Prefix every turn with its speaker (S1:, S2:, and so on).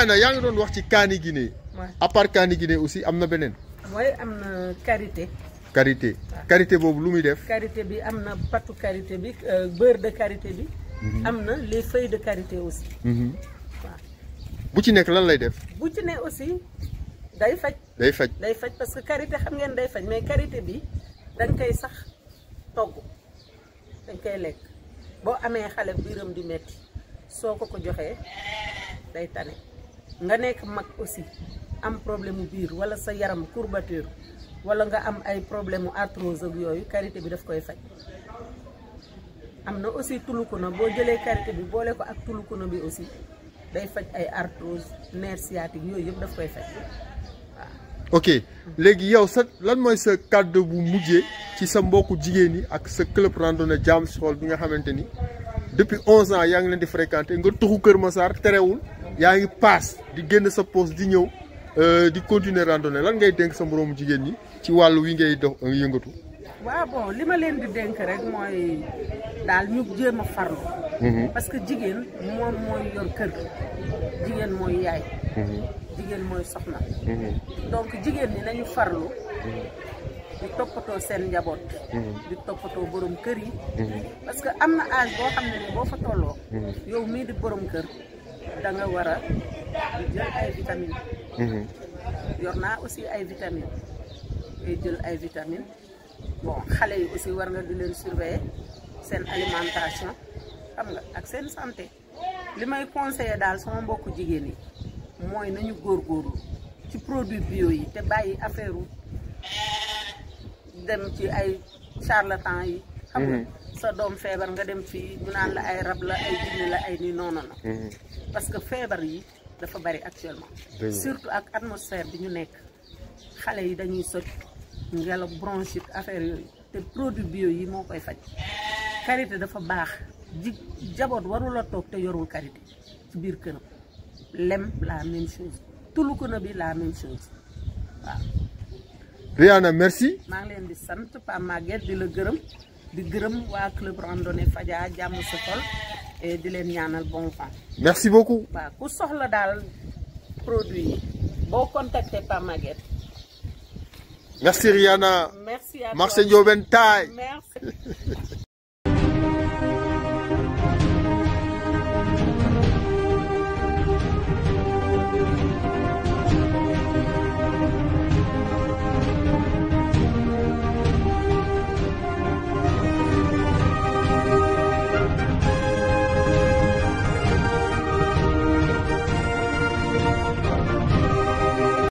S1: Rihanna yaa ngi doon wax ci kaani Guinée
S2: Ouais.
S1: à part kaani Guinée aussi am na beneen
S2: mooy am na karité
S1: karité karité boobu lu muy def
S2: karité bi am na patu karité bi euh, beurre de karité bi am na les feuilles de karité aussi
S1: Mhm.
S2: waaw
S1: bu ci nekk lan lay def
S2: bu ci ne aussi day faj
S1: day faj
S2: day faj parce que karité xam ngeen day faj mais karité bi dañ koy sax togg dañ koy lekk boo amee xale biiram di metti soo ko ko joxee day tane nga nekk mag aussi am problème mu biir wala sa yaram courbature wala nga am ay problème mu arthrose ak yooyu karité bi daf koy faj am na aussi tulukuna boo jëlee karité bi boole ko ak tulukuna bi aussi day faj ay arthrose nerf sciatique yooyu yëpp daf koy faj
S1: ok léegi yow sa lan mooy sa kàddu bu mujjee ci sa mbokku jigéen ñi ak sa club randonnée Jams Hall bi nga xamante ni depuis 11 ans yaa ngi leen di fréquenter nga tuxu Kër Massar terewul yaa ngi paas di génn sa poste di ñëw euh, di continuer randonnée lan ngay dénk sa moroomu jigéen ñi ci wàllu wi ngay dox yëngatu.
S2: waaw bon li ma leen di dénk rek mooy daal ñu jéem a farlu parce que jigéen moom mooy yor kër jigéen mooy yaay jigéen mooy soxna donc jigéen ñi nañu farlu di toppatoo seen njaboot di toppatoo borom kër yi parce que am na âge boo xam ne ni boo fa tolloo yow mii di borom kër da nga war a di jël ay vitamines yor naa aussi ay vitamines ngay jël ay vitamines bon xale yi aussi war nga di leen surveiller seen alimentation xam nga ak seen santé li may conseiller daal sama mbokku jigéen yi mooy nañu góorgóorlu ci produit bio yi te bàyyi affaire u dem ci ay charlatan yi xam nga sa doom feebar nga dem fii ñu naan la ay rab la ay jinne la ay ni noonu na parce que feebar yi dafa bari actuellement
S1: Dëgg la.
S2: surtout ak atmosphère bi ñu nekk xale yi dañuy soj ngelaw bronchite affaire yooyu te produit bio yi moo koy faj karité dafa baax ji jaboot warula toog te yorul karité ci biir këram lem la même chose tulukuna bi la même chose waaw
S1: Rihanna merci.
S2: maa ngi leen di sant Pa Maguette di la gërëm di gërëm waa club randonnée Fadia jàmm sa xol et di leen ñaanal bon vent
S1: merci beaucoup.
S2: waaw ku soxla daal produit yi boo contacter Pa Maguette
S1: merci Rihanna.
S2: merci à
S1: marché
S2: toi
S1: Ndiobène Taay.
S2: merci